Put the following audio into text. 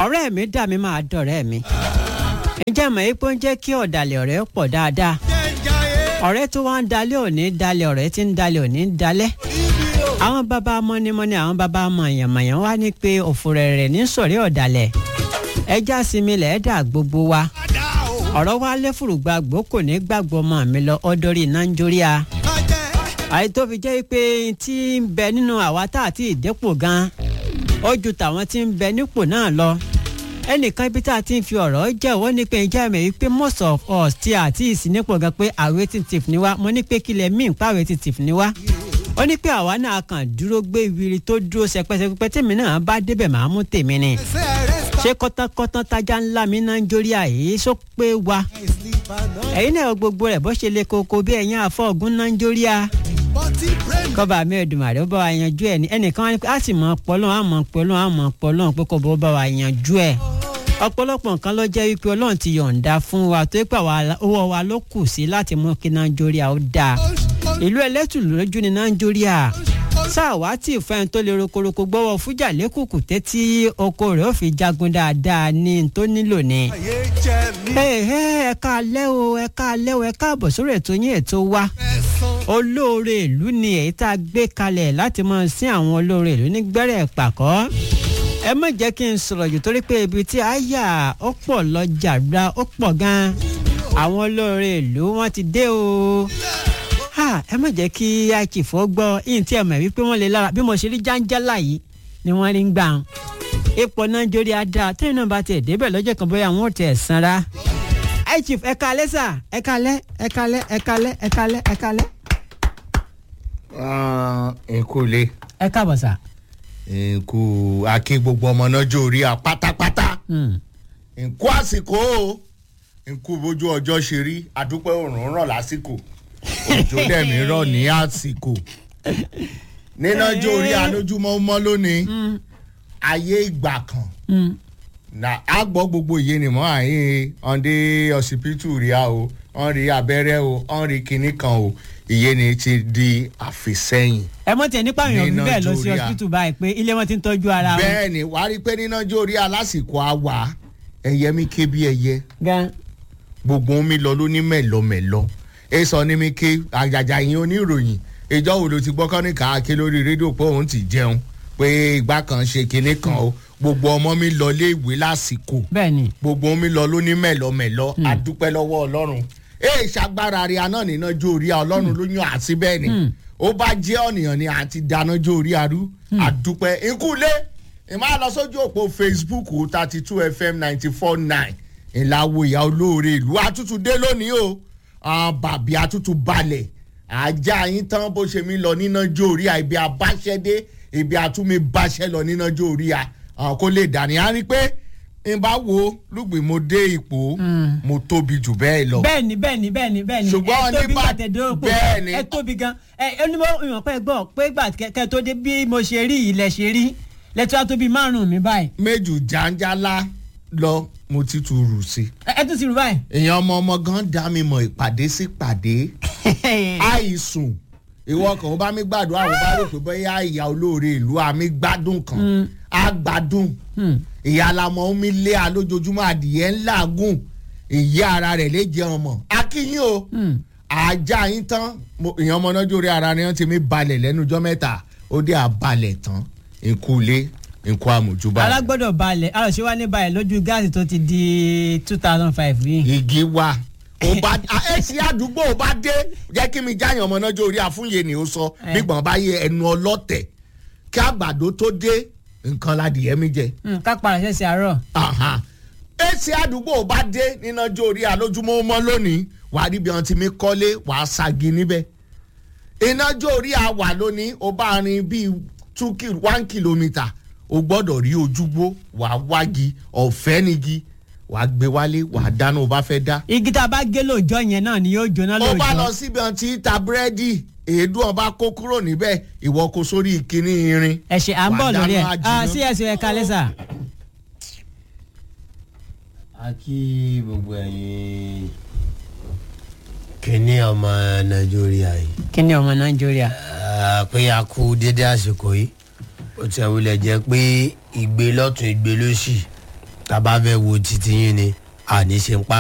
ọ̀rẹ́ mi dà mí máa dọ̀rẹ́ mi ǹjẹ́ mọ̀ ipò ń jẹ́ kí ọ̀dàlẹ̀ ọ̀rẹ́ pọ̀ dáadáa ọ̀rẹ́ tó wá ń dalẹ̀ òní dalẹ̀ ọ̀rẹ́ tí ń dalẹ̀ òní dalẹ̀ àwọn bàbá mọ́nímọ́ní àwọn bàbá mọ̀yànmọ̀yàn wá ní pé òfurẹ̀ rẹ̀ ní sọ̀rí ọ̀dàlẹ̀ ẹja sinmi lẹ́ẹ̀dà gbogbo wa ọ̀rọ̀ wa lẹ́fùrùgbà gbó kò ní gbàgbọ́ mọ́ mi lọ ọdọ́rí nàìjíríà àyè tó fi jẹ́ pé tí ń bẹ nínú àwa tá àti ìdẹ́pò gan ó ju tàwọn tí ń bẹ nípò náà lọ ẹnìkan ibi tá a ti ń fi ọ̀rọ̀ jẹ́wọ́ ní pé ǹjẹ́ mi wípé most of us ti àti ìsìnípò gan pé arithmetic ni wá mo ní pé kílẹ̀ míì pa arithmetic ni wá ó ní pé àwa náà kàn dúró gbé ìwiri tó dúró sẹpẹsẹpẹ tèmi náà bá débẹ̀ máa mú tèmi ni ṣé kọ́tànkọ́tàn tajà ńlá mi náà ń jórí àyè só pé wa ẹ̀yin náà gbogbo rẹ̀ bó ṣe lè koko bí ẹ̀yin àfọ̀gùn náà ń jórí a kọba mi Èdùmàrè ó bá wa yanjú ẹ ní ẹnìkan wá ní pé a sì mọ pọlọ́n a mọ pọlọ́n a mọ pọlọ́n pé kò bó bá wa yanjú ẹ ọ̀pọ̀lọpọ̀ nǹkan ló jẹ́ wípé Ọlọ́run ti yọ̀ǹda fún wa tó pé owó wa ló kù sí láti mú kí Nàìjíríà ó dáa ìlú ẹlẹ́tùlú lójú ní Nàìjíríà sáà wá tí ìfẹ́ni tó lè rokoroko gbọ́wọ́ fújà lẹ́kùkù tẹ́tí oko rẹ̀ ó fi jagun dáadáa ní tó nílò ni. ẹ ká alẹ́ o ẹ ká alẹ́ o ẹ káàbọ̀ sórí ètò yín ètò wa olóore ìlú ni èyí tá a gbé kalẹ̀ láti máa sin àwọn olóore ìlú ní gbẹ́rẹ́ pàkọ́ ẹ má jẹ́ kí n sọ̀rọ̀ jù torí pé ibi tí a yà ó pọ̀ lọ́jà gba ó pọ̀ gan-an àwọn olóore ìlú wọn ti dé o ẹ má jẹ́ kí àìkìfọ́ gbọ́ yìí tí ẹ mọ̀ wípé wọ́n lè lára bí mo ṣe rí jáńjálà yìí ni wọ́n rí ń gbà ń ipò nàìjíríà dáa tẹ́yìn náà bá tẹ̀ débẹ̀ lọ́jọ́ kan bóyá wọn ò tẹ̀ sanra àìkìf ẹ kalẹ́ sà ẹ kalẹ́ ẹ kalẹ́ ẹ kalẹ́ ẹ kalẹ́ ẹ kalẹ́. nkú le ẹ káàbọ̀ sà. nkú akí gbogbo ọmọ náà jó orí a pátápátá nkú àsìkò o nkú bójú ọjọ́ ṣe rí àdúpẹ́ òrùn ràn lásìkò òjò dẹ̀mí rọ̀ ní àsìkò níná jó orí alójúmọ́ mọ́ lónìí ayé ìgbà kan na a gbọ́ gbogbo ìyé ni mọ́ àyè ọ̀ndé ọsibítù rí a o ọ̀n rí abẹ́rẹ́ o ọ̀n rí kinní kan o ìyé ni ti di àfisẹ́yìn. ẹ mọ̀ tiẹ̀ nípa èèyàn bíbẹ̀ lọ sí hospital báyìí pé ilé wọn ti ń tọ́jú ara wọn. bẹ́ẹ̀ ni wàá rí i pé níná jó orí alásìkò àwà ẹyẹ mi ké bí ẹyẹ gan. gbogbo mi lọ ló ní mẹ́lọmẹ́lọ ẹ sọ ní mi ké àjàjà yín oníròyìn ìjọ wo ló ti gbọ́ kọ́ ní káàkiri lórí rédíò pé òun ti jẹun pé ìgbà kan ṣe kinní kan o gbogbo ọmọ mi lọ lé ìwé lásìkò bẹ́ẹ̀ni. gbogbo mi lọ ló ní mẹ́lọmẹ́lọ adúpẹ́ lọ́wọ́ ọlọ́run ee ṣàgbára rí aná níná jó orí ọlọ́run ló yàn àti bẹ́ẹ̀ ni ó bá jẹ́ ọ̀nìyàn ni àti dáná jó orí arú àdúpẹ́ ikúlé ìmọ̀ lọ sójú òpó facebook thirty two fm ninety four nine ìlàwọ̀ ìyá olóore ìlú àtútù dé lónìí o bàbí àtútù balẹ̀ ajá yín tán bó ṣe mí lọ níná jó orí à ibi àbáṣẹ́dé ibi àtúmí báṣẹ́ lọ níná jó orí à kó lè dání á rí pé n bá wo lùgbìn mo dé ipò mo tóbi jù bẹ́ẹ̀ lọ. bẹ́ẹ̀ni bẹ́ẹ̀ni bẹ́ẹ̀ni bẹ́ẹ̀ni ṣùgbọ́n ẹ tóbi nípa gbàtẹ̀dọ́pọ̀ bẹ́ẹ̀ni ẹ tóbi gan ẹ onímọ̀ ìwọ̀n pẹ́ gbọ́ pé gbà kẹ́ tó dé bí mo ṣe rí ilẹ̀ ṣe rí lẹ́tọ́ á tóbi márùn-ún mi báyìí. méjù jàǹjàlá lọ mo ti tu rù sí. ẹ tún ti rú báyìí. èèyàn ọmọ ọmọ gan dá mi mọ ìpàdé sí pàdé àìsùn ìwọ kan ó bá mi gbàdúrà àwọn bá rò pé bóyá ìyá olóore ìlú àmì gbádùn kan á gbádùn ìyá alamọ omi lé a lójoojúmọ́ adìyẹ ńlá gùn ìyá ara rẹ̀ lè jẹ ọmọ akínyìn o ajá yín tán ìyẹn ọmọ náà jórí ara ni wọ́n ti mi balẹ̀ lẹ́nu ọjọ́ mẹ́ta ó dé àbalẹ̀ tán nkúlé nkú àmójúbà. alágbọ́dọ̀ balẹ̀ àròṣe wa ní balẹ̀ lójú gáàsì tó ti di two thousand five yìí. igi wa ó bá ẹsì àdúgbò ó bá dé jẹ́ kí mi jáyàn ọmọ náà jórí àfúnyè ni ó sọ gbígbọ̀n bá yẹ ẹnu ọlọ́tẹ̀ kí àgbàdo tó dé nǹkan ládìyẹ mi jẹ. ká para ṣẹ̀ṣẹ̀ àárọ̀. èsì àdúgbò bá dé níná jó orí alójúmọ́ mọ́ lónìí wàá rí bí wọn ti mi kọ́lé wàá ṣagi níbẹ̀. iná jó orí àwà lónìí ó bá rin bíi two kil one kilometre o gbọ́dọ̀ rí ojúgbó wàá wági ọ̀fẹ́ nigi wàá gbé wálé wàá dáná o bá fẹ́ dá. igi tá a bá gé lóòjọ́ yẹn náà ni yóò jóná lóòjọ́. ó bá lọ síbi ọ̀n tí ta búrẹ́dì èédú ọba kó kúrò níbẹ̀ ìwọ kó sórí ìkíní irin. ẹ ṣe à ń bọ̀ lórí ẹ̀ Wàá dáná sí ẹ̀sìn ẹ̀ka lẹ́sà. a kí gbogbo ẹ̀yin kíní ọmọ nàìjíríà yìí kí ni ọmọ nàìjíríà. Ah, pé a kú dédé àsìkò yìí ó ti wulẹ̀ jẹ́ pé ìgbé lọ́tún ìgbé lósì tá a bá fẹ́ wo titi yín ni àní ṣe ń pa